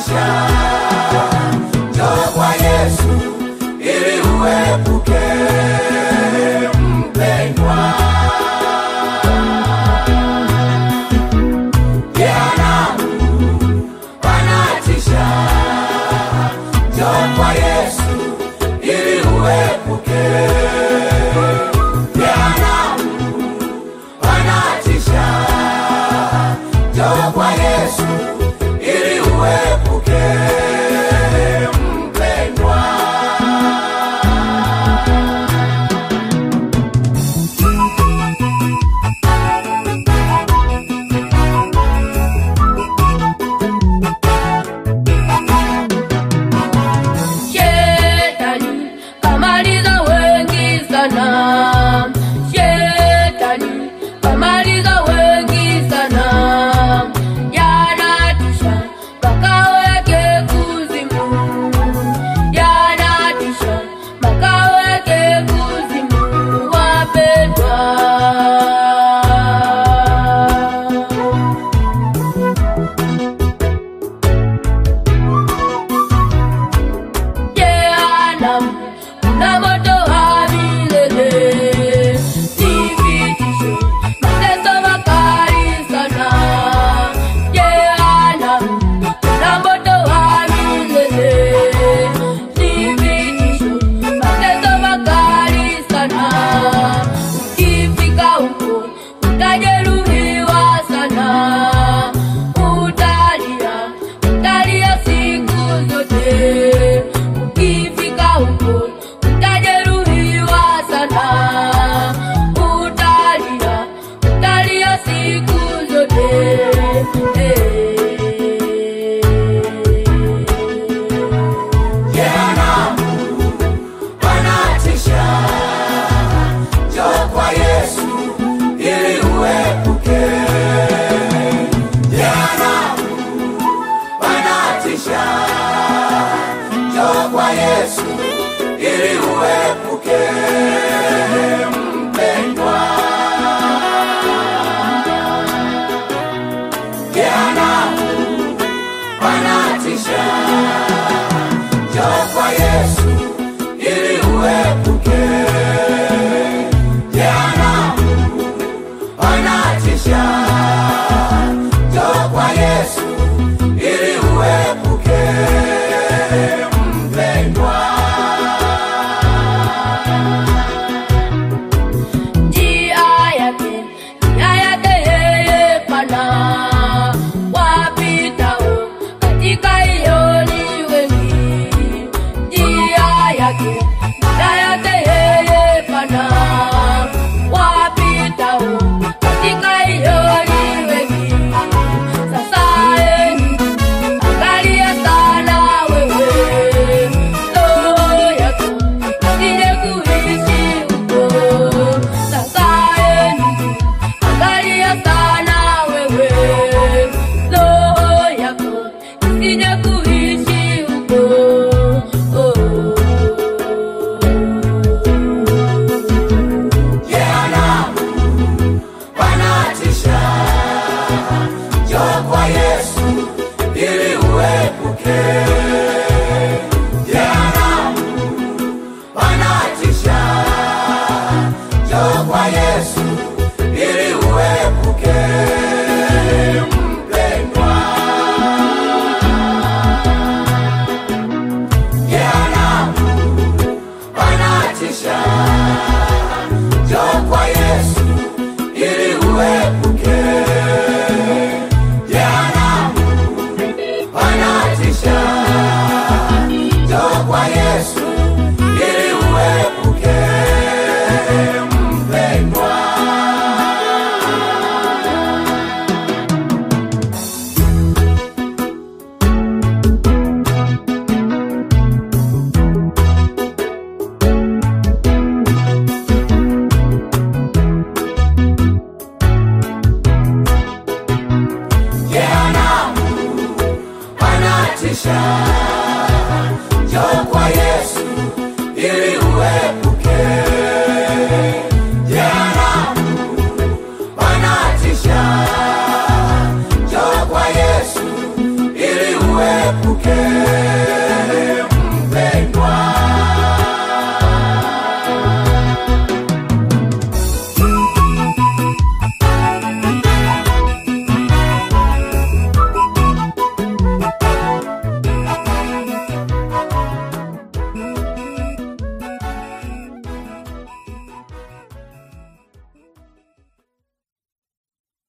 wanatisha. Njoo kwa Yesu ili uepuke mpendwa. Jehanamu wanatisha. Njoo kwa Yesu ili uepuke. Jehanamu wanatisha. Njoo kwa Yesu ili uepuke mpendwa. Shetani kamaliza wengi sana. Shetani kamaliza wengi sana. Yanatisha makao yake kuzimu. Yanatisha makao yake kuzimu, wapendwa. Jehanamu kuna moto wa milele, ni vitisho, mateso makali sana. Jehanamu kuna moto wa milele, ni vitisho, mateso makali sana. Ukifika huko utajeruhiwa sana, utalia, utalia siku zote. Ukifika huko utajeruhiwa sana, utalia, utalia siku zote. Jehanamu wanatisha. Njoo kwa Yesu ili uepuke. Jehanamu wanatisha. Njoo kwa Yesu ili uepuke mpendwa. Jehanamu wanatisha. Njoo kwa Yesu ili uepuke. Jehanamu wanatisha. Njoo kwa Yesu ili uepuke mpendwa. Njia yake, njia yake yeye pana, wapitao katika hiyo ni wengi. Njia yake, njia yake yeye pana, wapitao katika hiyo ni wengi. Sasa eni, angalia sana wewe, roho yako isije kuishi huko. Sasa eni, angalia sana wewe, roho yako isije kuishi huko. Jehanamu wanatisha. Njoo kwa Yesu ili uepuke. Jehanamu wanatisha. Njoo kwa Yesu ili uepuke mpendwa. Jehanamu wanatisha. Njoo kwa Yesu ili uepuke. Jehanamu wanatisha. Njoo kwa Yesu ili uepuke mpendwa. Jehanamu wanatisha. Njoo kwa Yesu ili uepuke